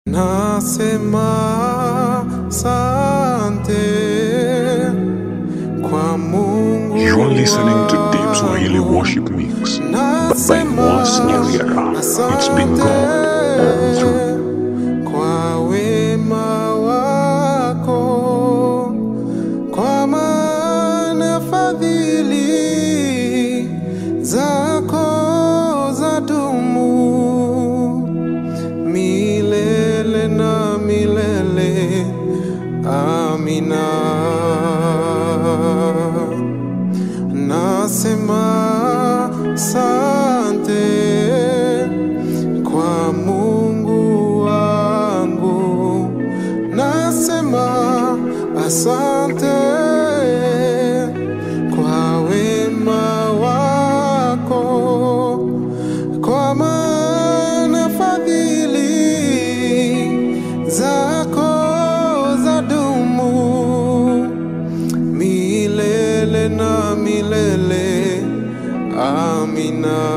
Nasema sante kwa Mungu You are listening to Deep Swahili wangu. Worship Mix, but by Moas Nyariara. It's been God all through. kwa wema wako, kwa maana fadhili zako zadumu milele na milele. Amina. Nasema sante kwa Mungu wangu, nasema asante kwa wema wako, kwa maana fadhili zako zadumu milele na milele. Amina.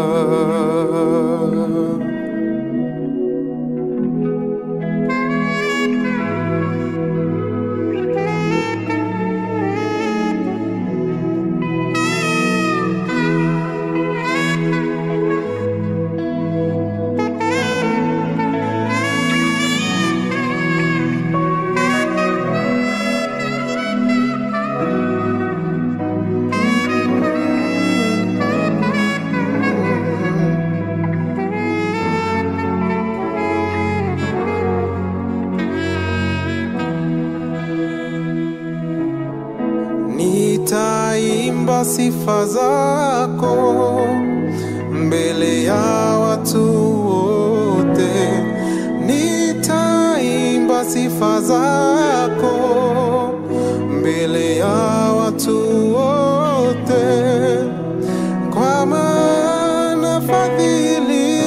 Nitaimba sifa zako mbele ya watu wote, nitaimba sifa zako mbele ya watu wote, kwa maana fadhili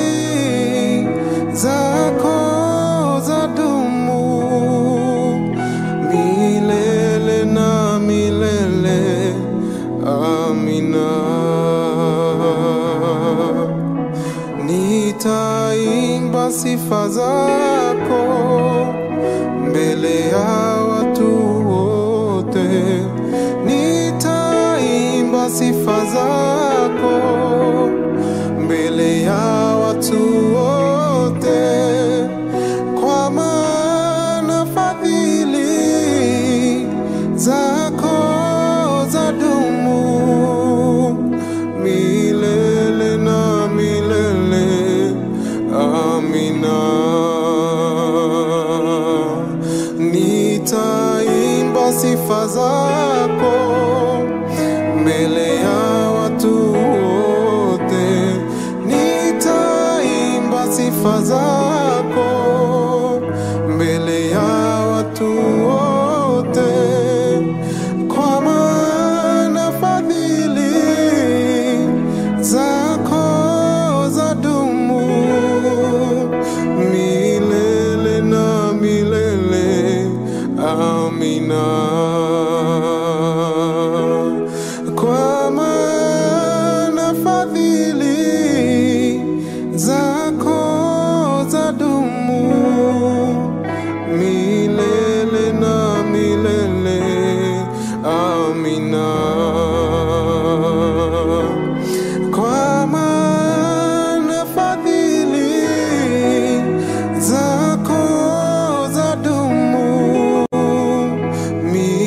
zako zadumu milele na milele. Amina. Nitaimba sifa zako mbele ya watu wote, nitaimba sifa zako mbele ya watu wote, kwa maana fadhili zako zadumu milele na milele. Amina. Nitaimba sifa zako mbele ya watu wote, nitaimba sifa zako mbele ya watu wote, kwa maana fadhili zako zadumu milele na milele. Amina. Kwa maana fadhili zako zadumu milele na milele. Amina. Kwa maana fadhili zako zadumu milele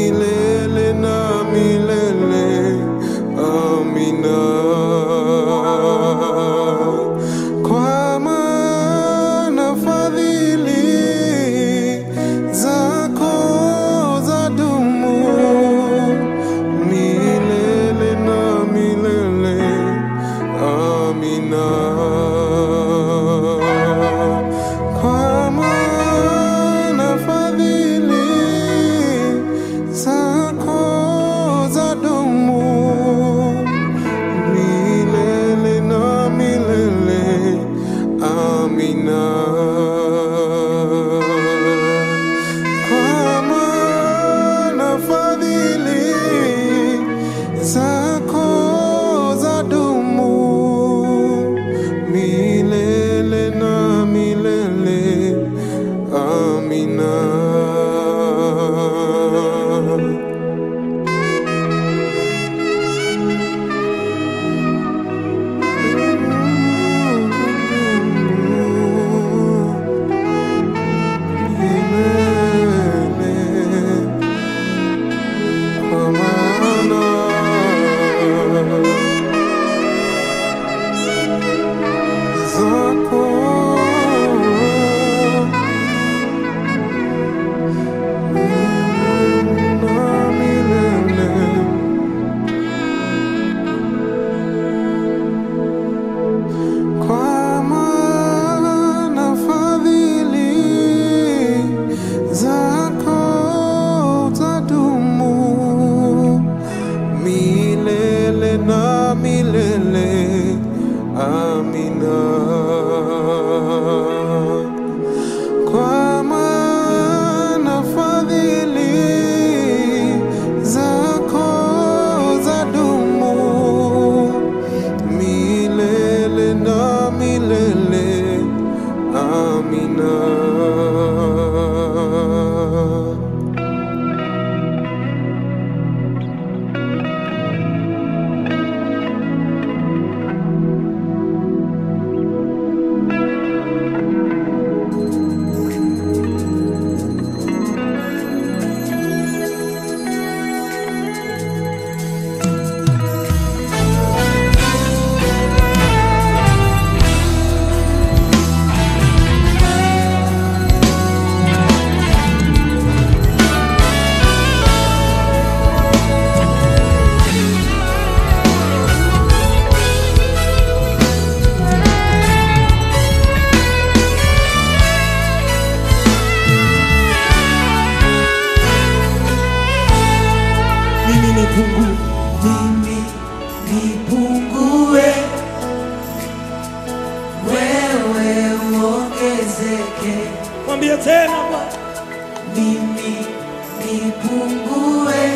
uongezeke, Mwambie tena Bwana. mimi nipungue,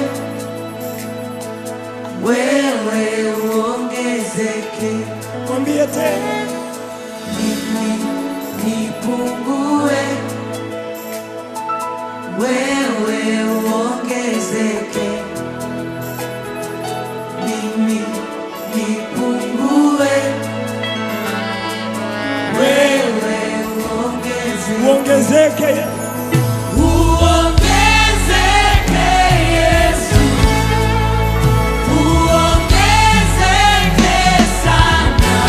wewe uongezeke, Mwambie tena. mimi nipungue, wewe uongezeke, mimi nipungue, wewe uongezeke. Uongezeke Yesu. Uongezeke Yesu, uongezeke sana,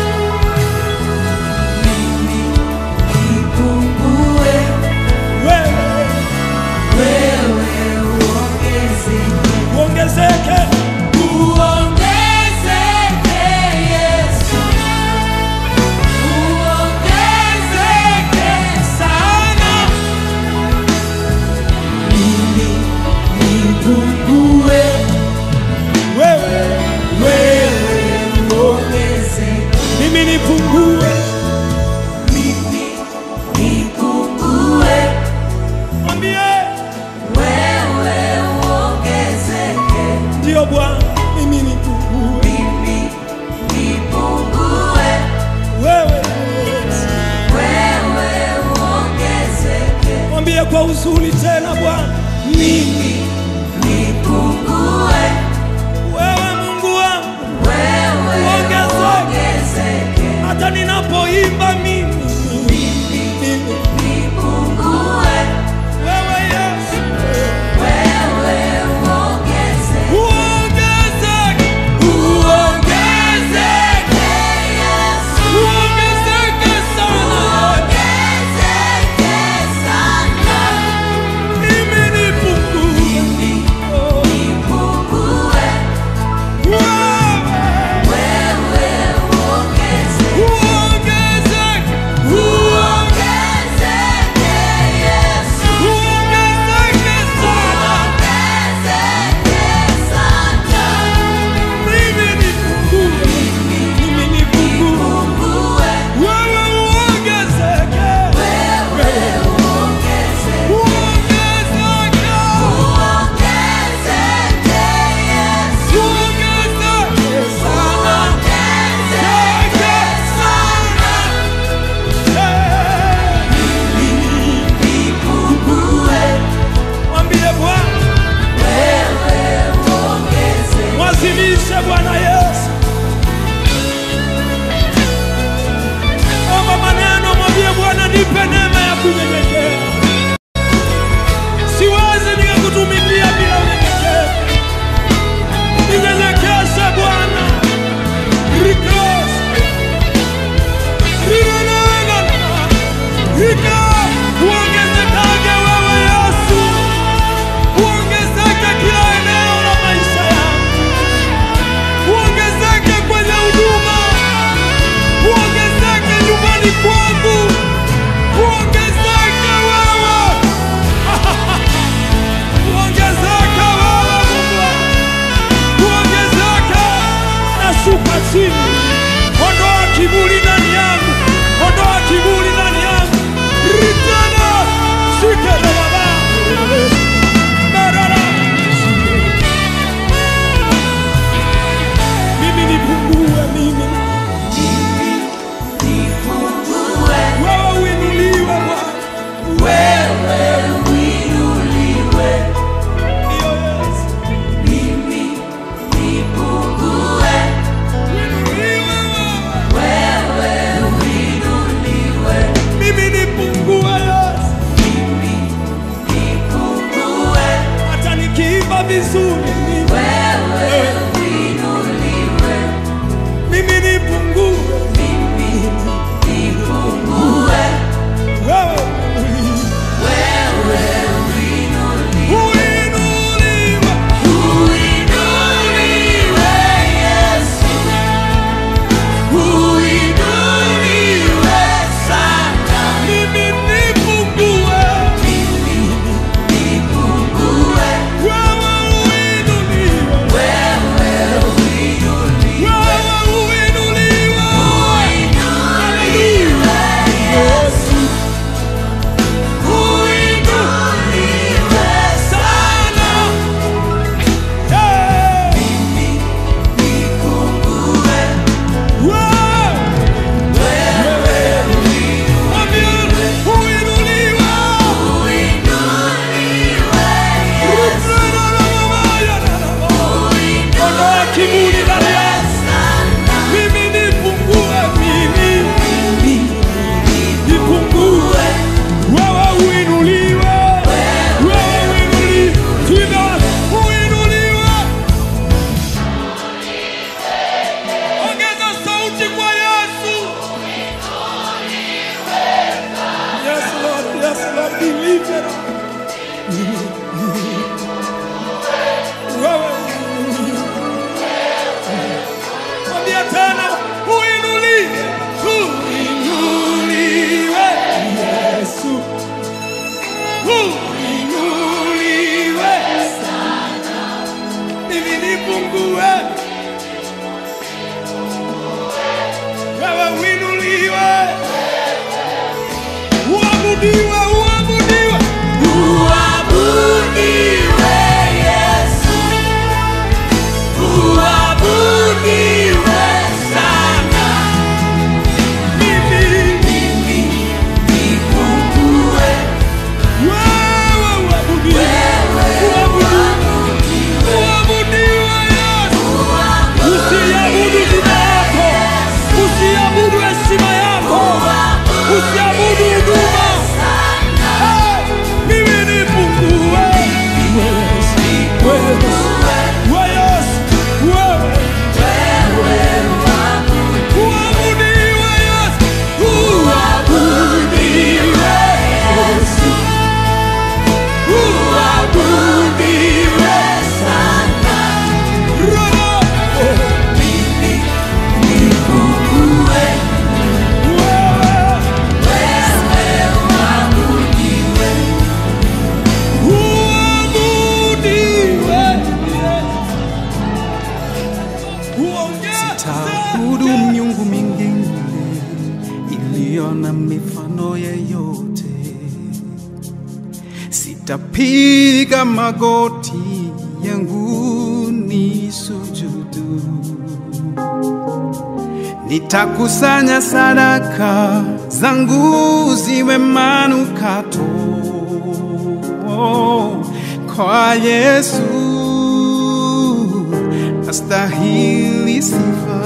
mimi nipungue, Wewe wewe uongezeke. uongezeke. Uongezeke Yesu, uongezeke sana, mimi nipungue, Wewe wewe uongezeke. mimi nipungue. Mimi nipungue, Mwambie wewe uongezeke. ndio Bwana, mimi nipungue. Mimi nipungue, Wewe Yesu. wewe uongezeke. Mwambie kwa uzuri tena Bwana. Mimi nipungue, Wewe Mungu wangu, wewe Ongezeke. uongezeke. hata ninapoimba mimi mimi. Nipungue, Wewe Yesu wewe uongezeke. uongezeke, Uongezeke Yesu. uongezeke sana. Uongezeke sana, Mimi nipungue. mimi nipungue, Wewe wewe uongezeke. uongezeke. deliverer. Wewe mwambie tena, uinuliwe, uinuliwe Yesu, uinuliwe mimi nipungue, wewe uinuliwe, uabudiwe, uabudiwe, Uabudiwe Yesu, uabudiwe sana. mimi Mimi nipungue, wewe uabudiwe, uabudiwe, uabudiwe Yesu. Usiabudu jina yako, usiabudu heshima yako, usiabudu huduma. Eh, Mimi nipungue, wewe Yesu, wewe Yesu, wewe uabudiwe Yesu, uabudiwe Yesu, uabudiwe Roho, wewe uabudiwe uongeze Taabudu miungu mingine iliyo na mifano yeyote, sitapiga magoti yangu ni sujudu, nitakusanya sadaka zangu ziwe manukato kwa Yesu astahili sifa.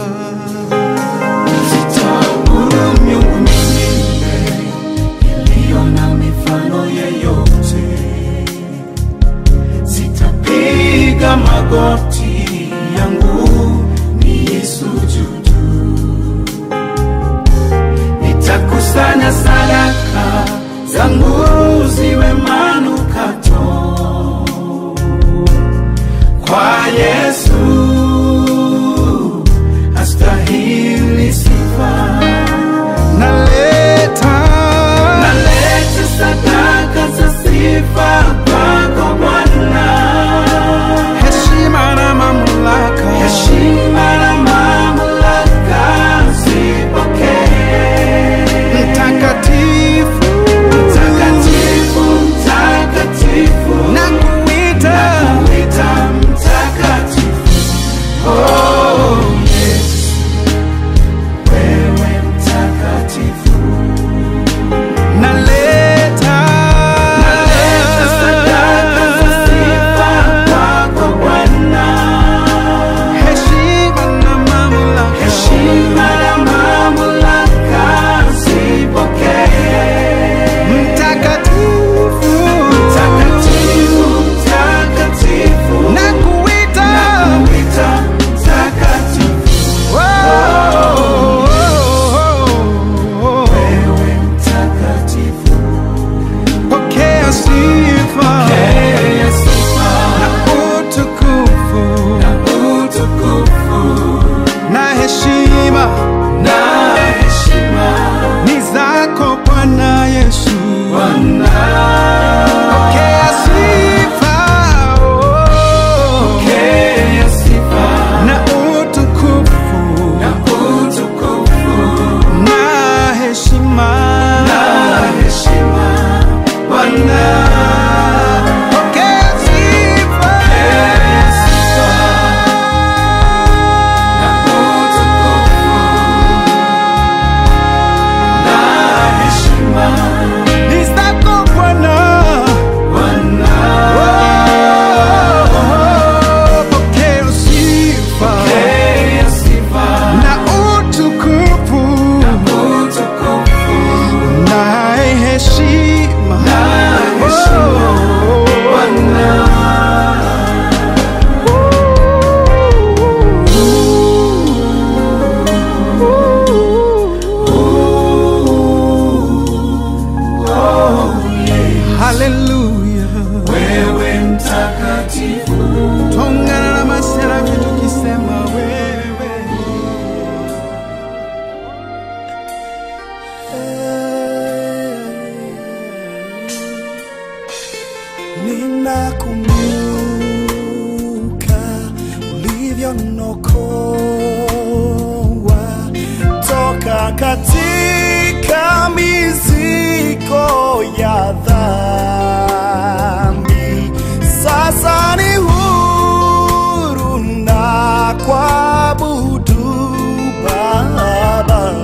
Sitaabudu miungu mingine iliyo na mifano yeyote, sitapiga magoti yangu niisujudu, nitakusanya sadaka zangu ziwe manukato kwa Yesu astahili sifa. Naleta naleta sadaka za sifa kwako Bwana, heshima na mamlaka, heshima na mamlaka zipokee. Mtakatifu, mtakatifu ninakumbuka ulivyonokoa toka katika mizigo ya dhambi. Sasa ni huru na kuabudu Baba,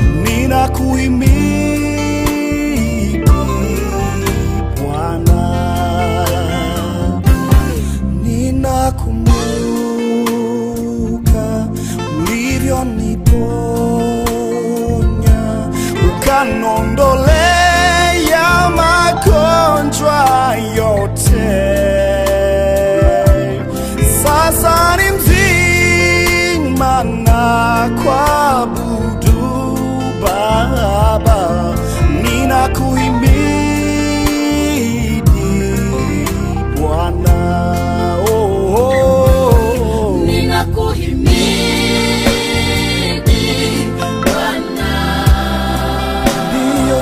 ninakuhimidi Bwana ninakumbuka ulivyoniponya ukanondolea magonjwa yote. Sasa ni mzima na kuabudu Baba, ninakuhimidi Bwana. Oh, oh, oh. Ninakuhimidi Bwana, Ndiyo,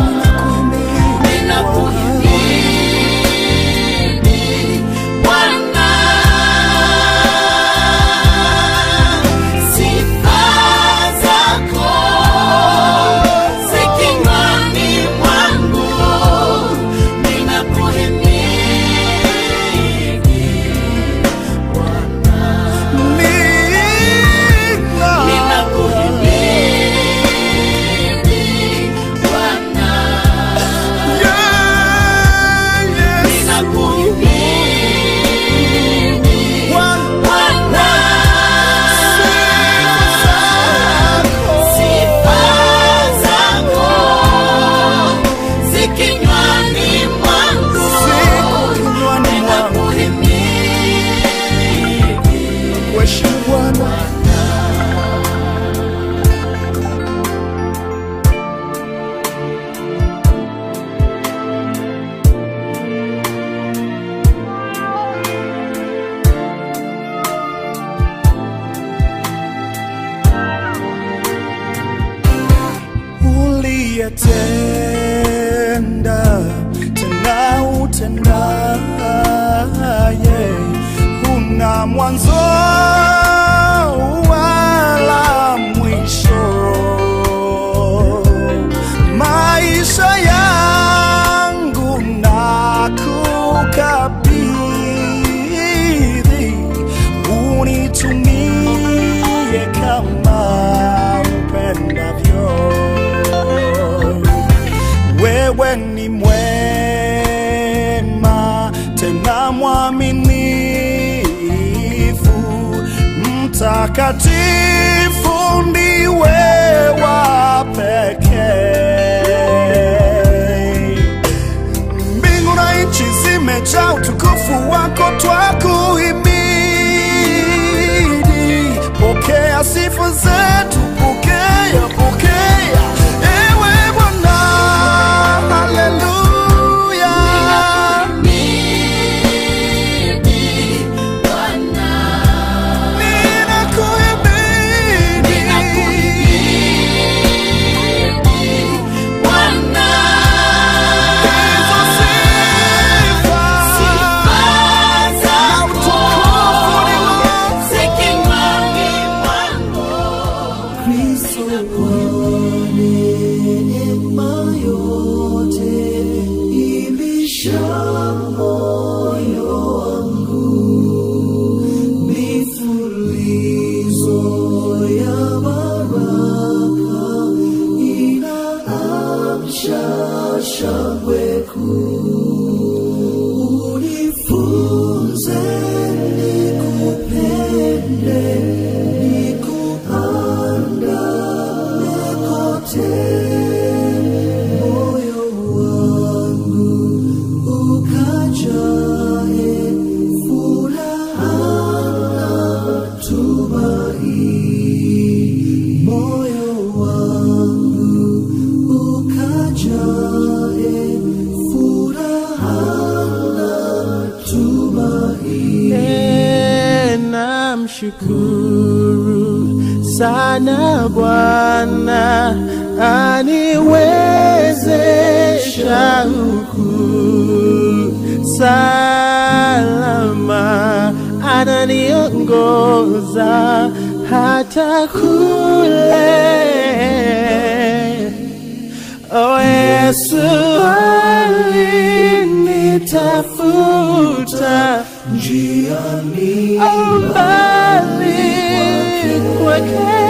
ninakuhimidi ninakuhimidi Bwana. Sifa zako zi kinywani mwangu, ninakuhimidi Bwana. Nina- Ninakuhimidi Bwana, Yeah, yes. ninakuhimidi Bwana, Bwana. Sifa zako zi kinywani mwangu, siku kinywani mwangu. ninakuhimidi Kuheshimu Bwana. uliyetenda tena utendaye, huna mwanzo wala mwisho. Maisha yangu nakukabidhi, unitumie kama upendavyo wewe ni mwema tena mwaminifu, mtakatifu ndiwe wa pekee. Mbingu na nchi zimejaa utukufu wako, twakuhimidi. Pokea sifa zetu, pokea, pokea ewe Bwana, haleluya. Ninakuhimidi Bwana. Ninakuhimidi Bwana, hizo sifa sifa zako zi kinywani mwangu, namshukuru sana Bwana aniwezesha huku sasa uliniongoza hata kule. O Yesu alinitafuta njiani mbali kwake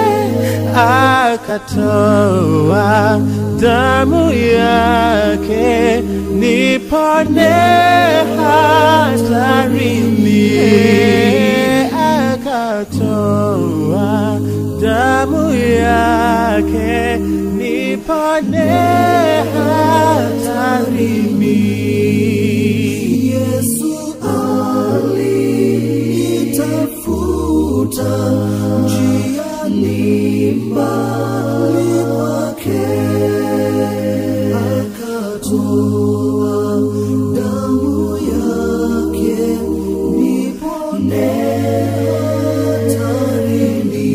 akatoa damu yake nipone hatarini akatoa damu yake nipone hatarini Yesu alitafuta njiani mbali kwake, akatoa damu yake nipone hatarini,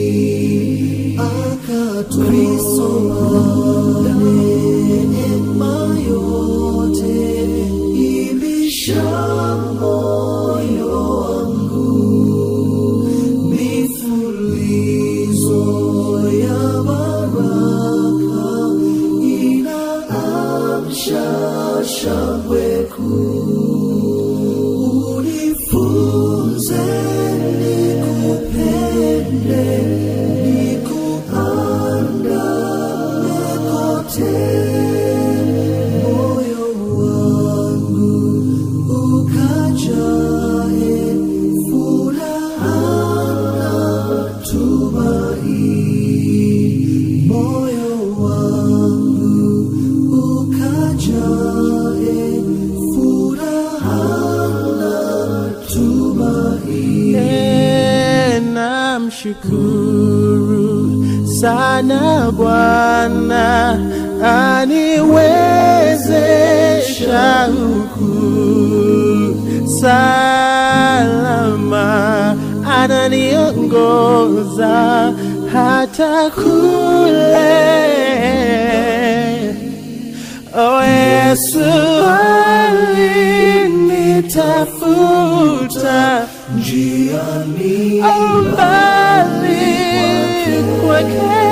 akatoa neema yote ibisha moyo wangu mifulizo ya baraka inaamsha shangwe kuu unifunze nikupende nikuandame kote moyo wangu ukajae furaha na tumaini moyo wangu ukajae furaha na tumaini E, namshukuru sana Bwana aniwezesha huku salama, ananiongoza hata kule. O Yesu alinitafuta njiani mbali kwake,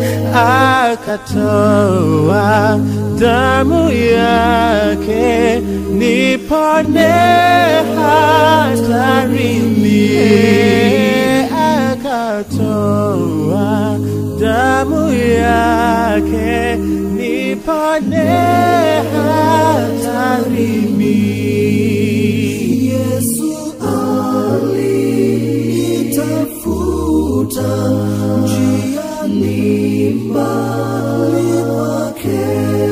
akatoa damu yake nipone hatarini, akatoa damu yake nipone hatarini. Yesu alitafuta njiani mbali kwake,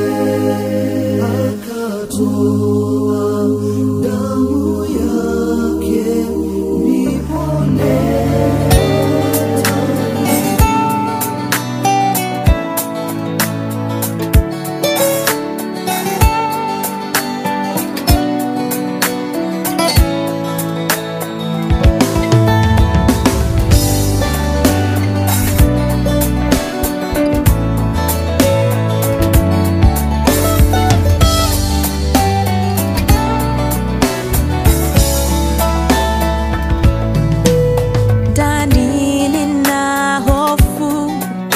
akatoa damu yake nipone ndani nina hofu,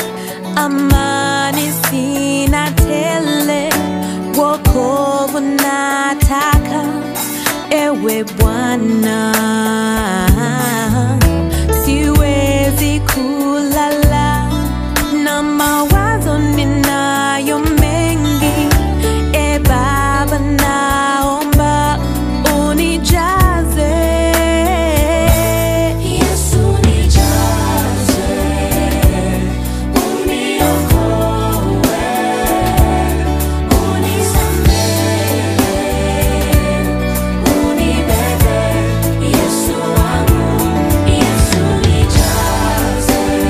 amani sina tele, wokovu nataka, ewe Bwana. Siwezi kulala na mawazo ninayo mengi, e Baba, naomba unijaze Yesu nijaze, uniokoe, unisamehe, unibebe. Yesu wangu, Yesu nijaze,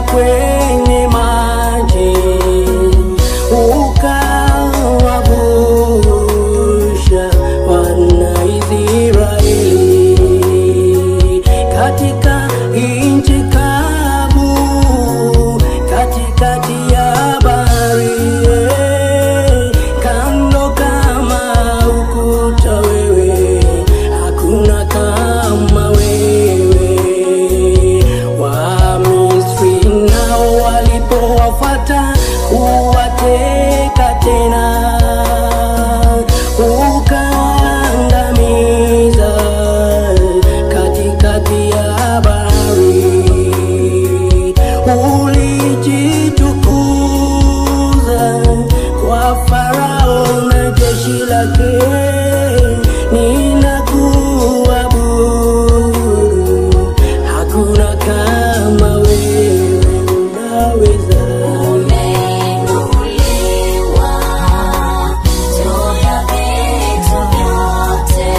kwenye maji ukawavusha wana Israeli katika nchi kavu katikati ya bahari kando kama ukuta wewe hakuna kama wewe Wamisri nao walipowafata kuwateka tena ukaangamiza katikati ya bahari ulijitukuza kwa Farao na jeshi lake ninakuabudu hakuna kama wewe unaweza Umeinuliwa juu ya vitu vyote,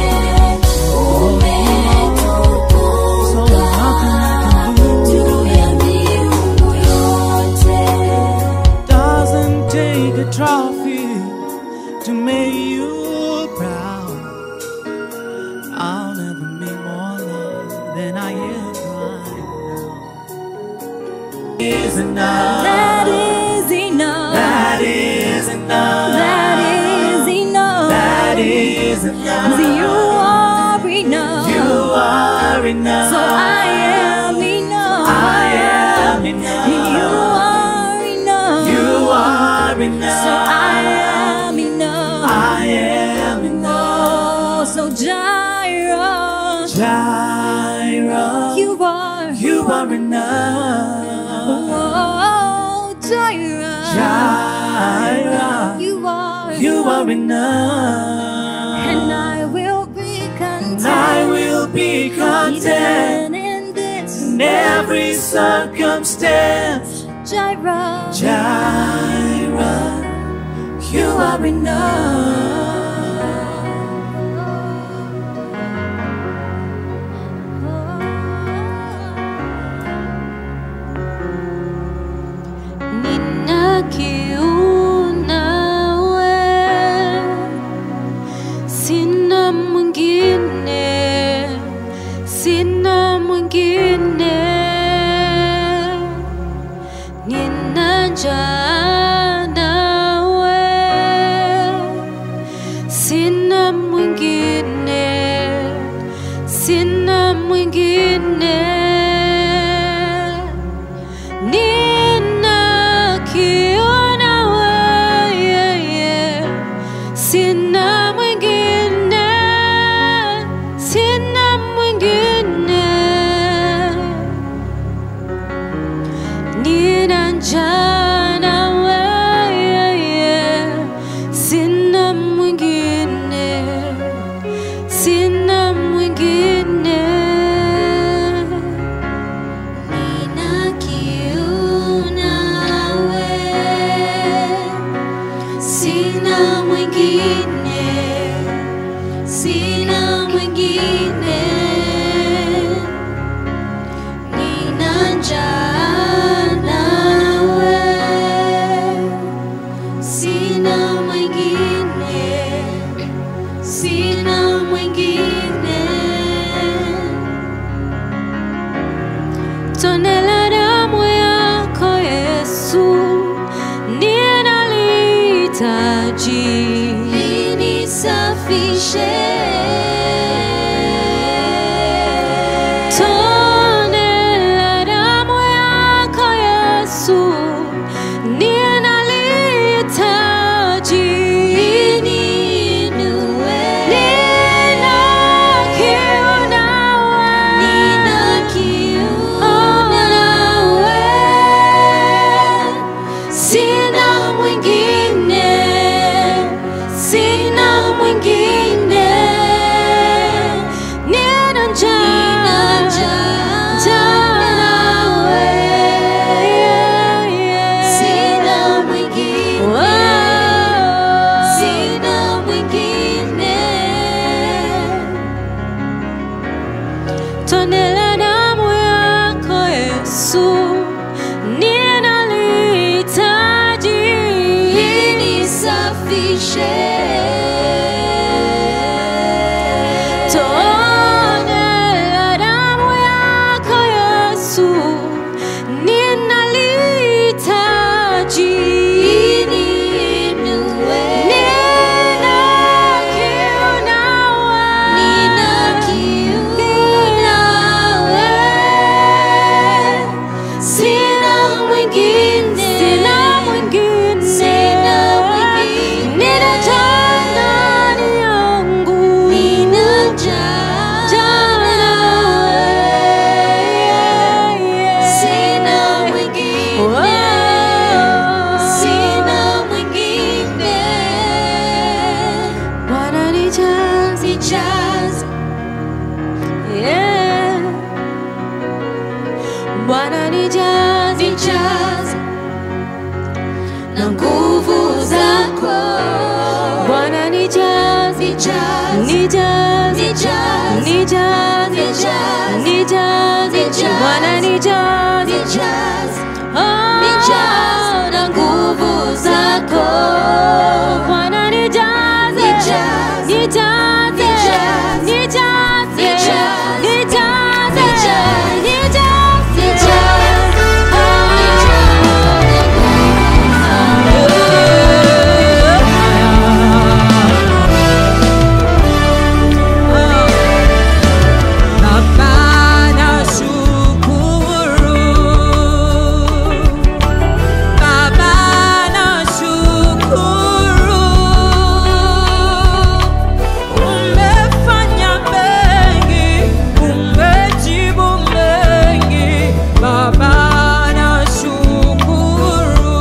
umetukuka juu ya miungu yote. Doesn't take a trophy to make you proud. I'll never make more love than I am right now. Is enough. That is enough. That is enough. That is enough. That is enough. You are enough. You are enough. So I am enough. I am enough. You are enough. You are enough. So I am enough. I am enough. Oh, so Jireh, Jireh, you are. you are enough. Oh, Jireh, Jireh, you are. you are enough. And I will be content. And I will be content Even in this. in every circumstance. Jireh, Jireh, you are enough. Nina kiu nawe, sina mwingine, sina mwingine. Nina njaa nawe, sina mwingine, sina mwingine. Ninakiona wewe, sina mwingine, sina mwingine. Nina njaa na wewe, sina mwingine, sina mwingine. Nina kiu nawe, sina mwingine, sina mwingine. Nina njaa nawe, Bwana nijaze Oh, na nguvu zako Bwana nijaze nijaze nijaze nijaze Baba nashukuru, Baba nashukuru, umefanya mengi, umejibu mengi, Baba nashukuru.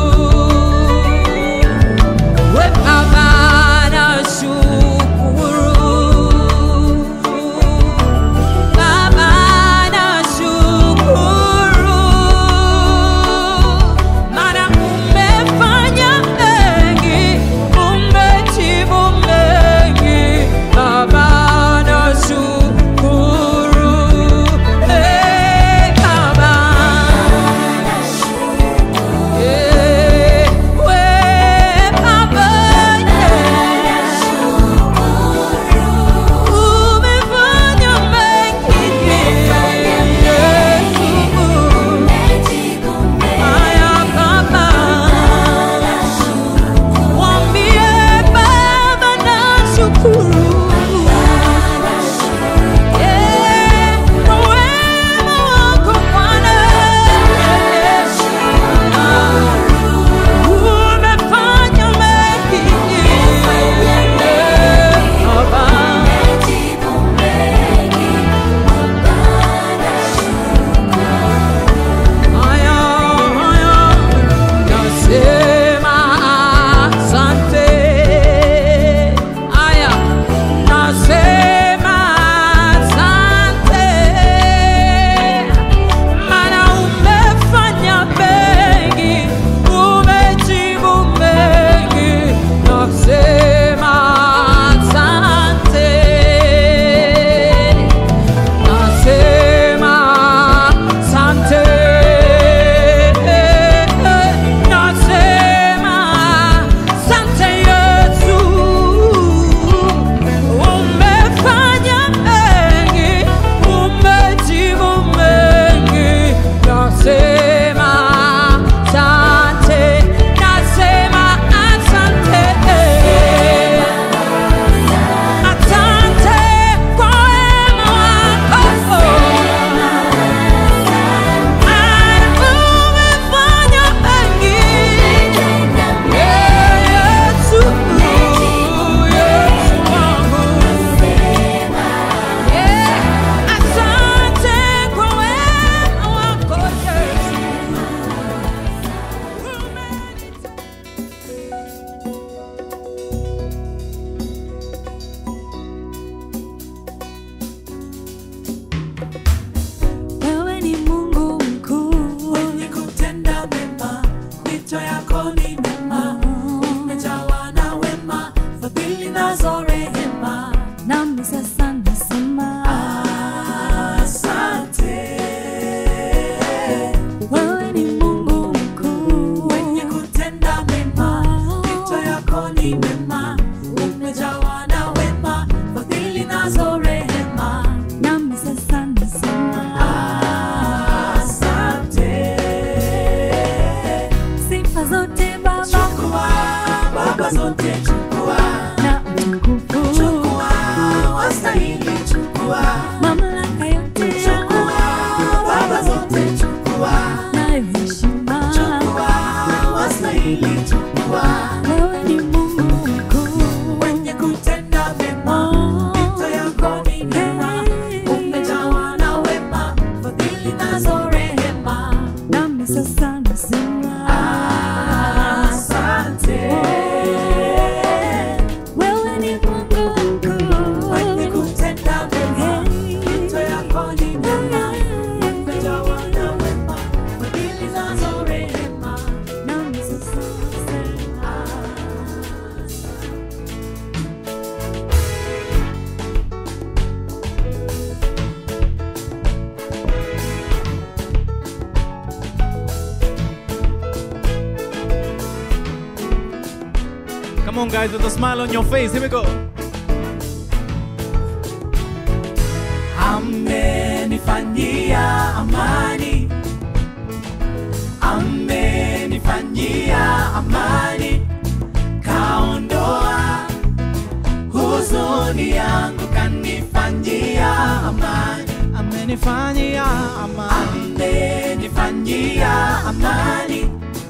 We Baba nashukuru, Baba nashukuru, maana umefanya mengi, umejibu mengi, Baba nashukuru. Hey, Baba. Umefanya mengi Baba Aya, aya, nasema asante. Aya, nasema asante. Maana umefanya mengi, umejibu mengi. Nasema asante. Nasema sante, nasema sante Yesu, umefanya mengi, umejibu mengi. Nasema sante, nasema asante. Asante kwa wema wako. Maana umefanya mengi. Yesu, Yesu wangu. Asante kwa wema wako Yesu. Wewe ni Mungu mkuu Mwenye kutenda mema, mito yako ni mema, umejawa na wema, fadhili nazo rehema. nami sasa nasema Asante. wewe ni Mungu mkuu Mwenye kutenda mema, mito yako ni mema, umejawa na wema, fadhili nazo rehema. nami sasa nasema Asante. sifa zote Baba Chukua, Baba zote chukua, na utukufu chukua, wastahili chukua. mamlaka yote Chukua, Baba zote chukua, nayo heshima chukua, wastahili chukua. wewe ni Mungu mkuu Mwenye kutenda mema, mito yako ni mema, umejawa na wema, fadhili nazo rehema. nami sasa nasema Asante. wewe ni Mungu Mwenye mkuu kutenda mema, mito yako ni mema, umejawa na wema, fadhili nazo rehema. nami sasa nasema Come on, guys, with a smile on your face. Here we go. amenifanyia amani, amenifanyia amani, kaondoa huzuni yangu, kanifanyia amani, Amenifanyia amani. amenifanyia amani,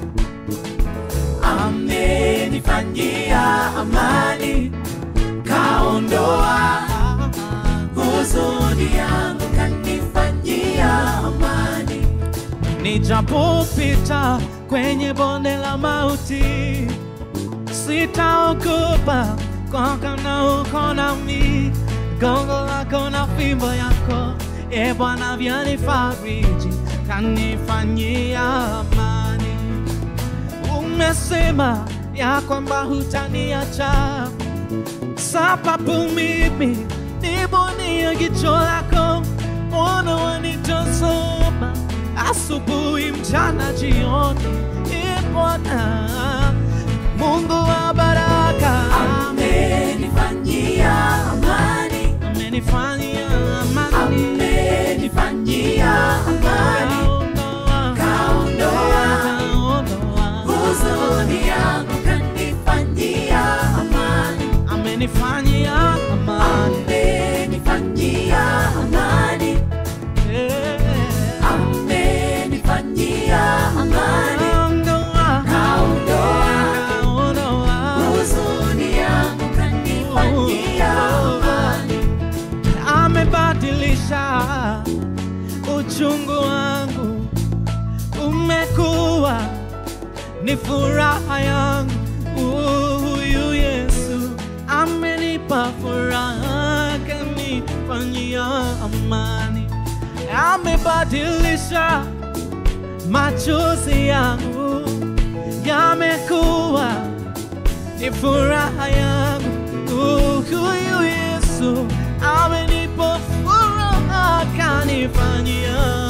amenifanyia amani, kaondoa huzuni yangu, kanifanyia amani. Nijapopita kwenye bonde la mauti, sitaogopa kwa kana uko nami. Gongo lako na fimbo yako, e Bwana, vyanifariji, kanifanyia amani. Umesema ya kwamba hutaniacha, sababu mimi nibonia jicho lako, ona wanitazama asubuhi, mchana, jioni. E Bwana Mungu wa baraka, Amenifanyia amani, amenifanyia amani, amenifanyia amani, kaondoa kaondoa kaondoa huzuni yangu, kanifanyia amani, amenifanyia amani, amenifanyia amani, Eh, amenifanyia amani, kaondoa kaondoa kaondoa huzuni yangu, kanifanyia amani. amebadilisha uchungu wangu, umekuwa ni furaha yangu. Huyu Yesu amenipa furaha, kanifanyia amani, amebadilisha machozi yangu, yamekuwa ni furaha yangu. Huyu Yesu amenipa furaha, kanifanyia